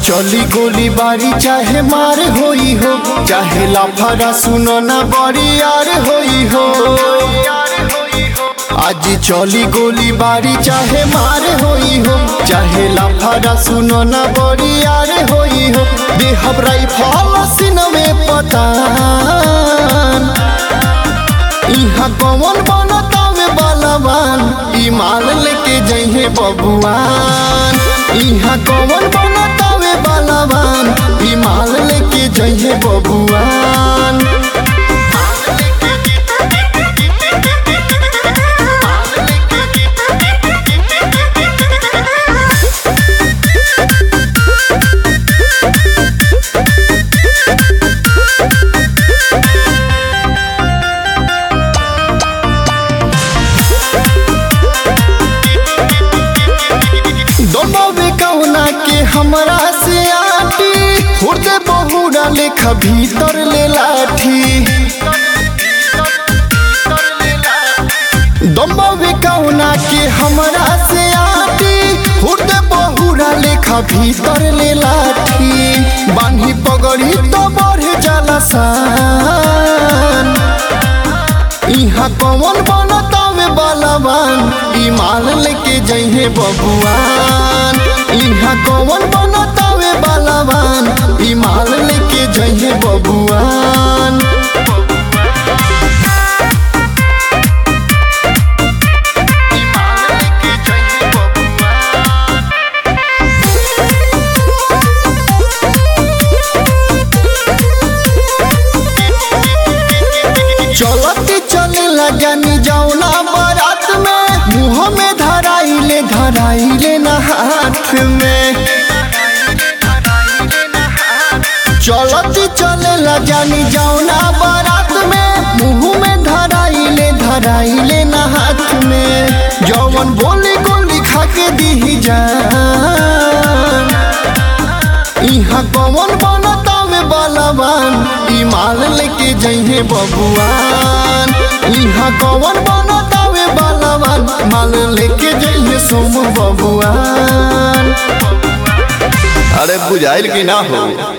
चली गोली बारी चाहे मार होई हो चाहे लाफारा सुनो ना बड़ी यार होई हो आज चली गोली बारी चाहे मार होई हो चाहे लाफारा सुनो ना बड़ी यार होई हो देहब राइफल सीन में पतान इहाँ कौन बनता में बलवान ई माल लेके जइहे बबुआन इहाँ कौन बनता में बलवान ई माल लेके जइहे बबुआन दोनों कौना के हमरा से आटी हुर्दे बहुरा लेखा भीतर ले लाठी दोनों कौना के हमरा से आटी हुर्दे बहुरा लेखा भीतर ले लाठी बान्ही पगड़ी तो बढ़ जाला सान इहाँ कौन बनता में बलवान ई माल लेके जइहे बबुआन इहाँ कौन बनता में बलवान ई माल लेके जइहे बबुआन ई माल लेके जइहे बबुआन चलती चले जानी जौना बारात में मुँह में धराइले धराइले न हाथ में चलती चले जानी जौना बारात में मुँह में धराइले धराइले न हाथ में जौवन बोली गोली खा के दी जान इहाँ कौन बनता में बलवान ई माल लेके जइहे बबुआन इहाँ कौन बनता में बलवान माल लेके जइहे सोम बबुआन अरे बुझाइल की ना हो